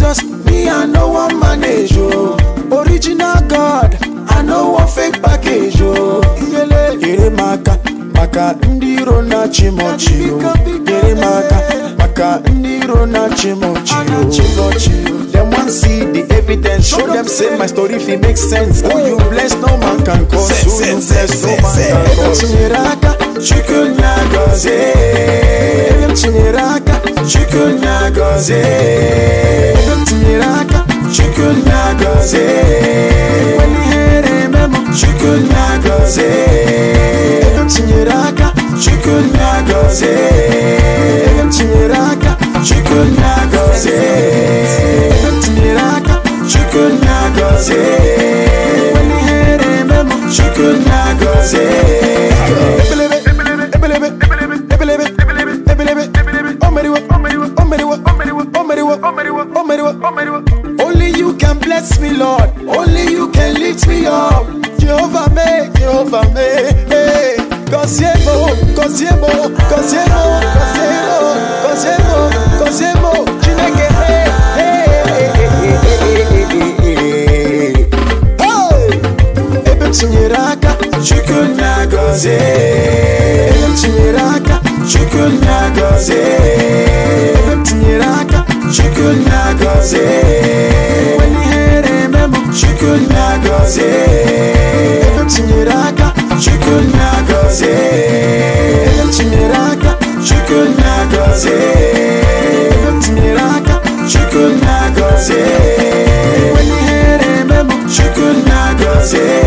Cause me I know one manage oh. Original God, I know one fake package oh. Iyele ere maka maka ndị iro na-achị m ọchị o. Nyere m aka maka ndị iro na-achị m ọchị o. Them want see the evidence, show them say my story fit make sense. Who you bless, no man can cause. Say, Who say, you say, bless, no say, man say. can cause. Tinyere aka, Chukwu na-agọzi. Ebe m tinyere aka, Chukwu na-agọzi. Ebe m tinyere aka, Chukwu na-agọzi. When ihere eme m, Chukwu na-agọzi. Ebe m tinyere aka, Chukwu na-agọzi. Ebe m tinyere aka, Chukwu na-agọzi. Ebe m tinyere aka, Chukwu na-agọzi. When ihere eme m, Chukwu na-agọzi. Ebelebe, ebelebe, ebelebe, ebelebe, ebelebe. O meriwo, o meriwo, o meriwo, o meriwo, o meriwo, o meriwo, o meriwo, o meriwo. Only you can bless me, Lord. Only you can lift me up. Jehovah me, Jehovah me. Hey. Kosiemo, Kosiemo, Kosiemo, Kosiemo, Kosiemo, Kosiemo. Chineke, hey, hey, hey, hey, hey, hey, hey, hey. Hey! Ebe m tinyere aka, Chukwu na-agọzi. Ebe m tinyere aka, Chukwu na-agọzi. Ebe m tinyere aka, Chukwu na-agọzi. When ihere eme m, Chukwu na-agọzi. Ebe m tinyere aka, Chukwu na-agọzi. Ebe m tinyere aka, Chukwu na-agọzi. Ebe m tinyere aka, Chukwu na-agọzi. When ihere eme m, Chukwu na-agọzi.